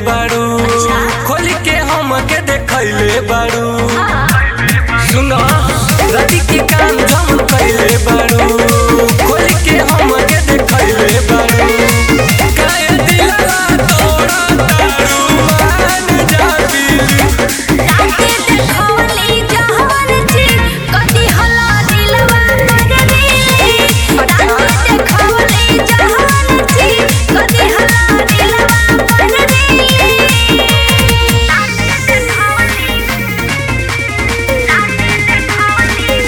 बारू खोल के हम के देखैले बारू सुनो राती के काम जम कैले बारू खोल के हम के देखैले बारू काहे दिलवा तोड़ा तारू मान जा बिली राते देखवली जहर चीज कदी हला दिलवा कर दी राते देखवली जहर चीज कदी हला दिलवा कर दी राते देखवली राते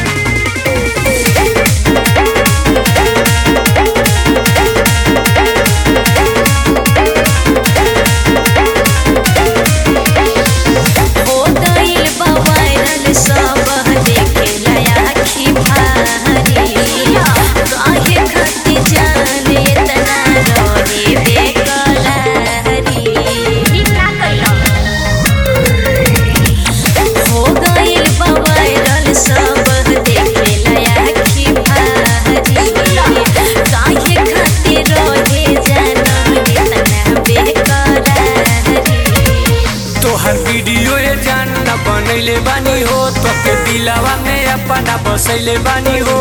देखवली ओ गइल बा वायरल सब देखे लया आखी भारी काहे खती जाने तना रहे बेकरारी निकला कइलो हो गइल बा वायरल सब देखे लया आखी भारी काहे खती रहे जाने तना बेकरारी तोहर वीडियो ये जान न बनैले बानी हो तोके दिलावा में अपना बसैले बानी हो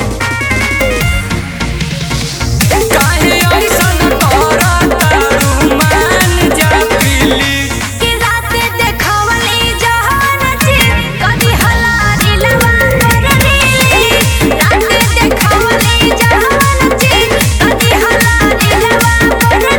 काहे ऐसन तोरा तारू मान जा प्लीज कि राते देखवली जहान चीज कदी हला दिलवा कर दी राते देखवली जहान चीज कदी हला दिलवा कर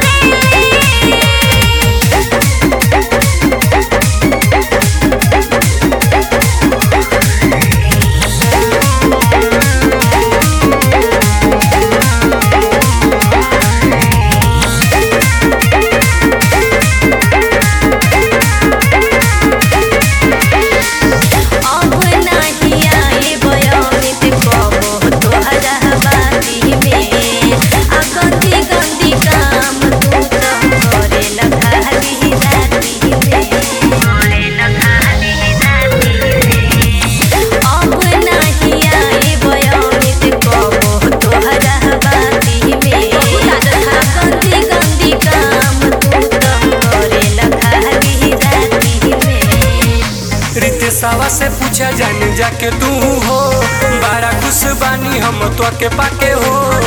अब नाही आए बयामित कबो तोहरा बाती में आ गंदी गंदी काम तू तो करे लखाली राती में करे लखाली राती में अब नाही आए बयामित कबो तोहरा बाती में आ गंदी गंदी काम तू तो करे लखाली राती में रितेशवा से पूछा जान जाके तू हो बड़ा खुश बानी हम तो के पाके हो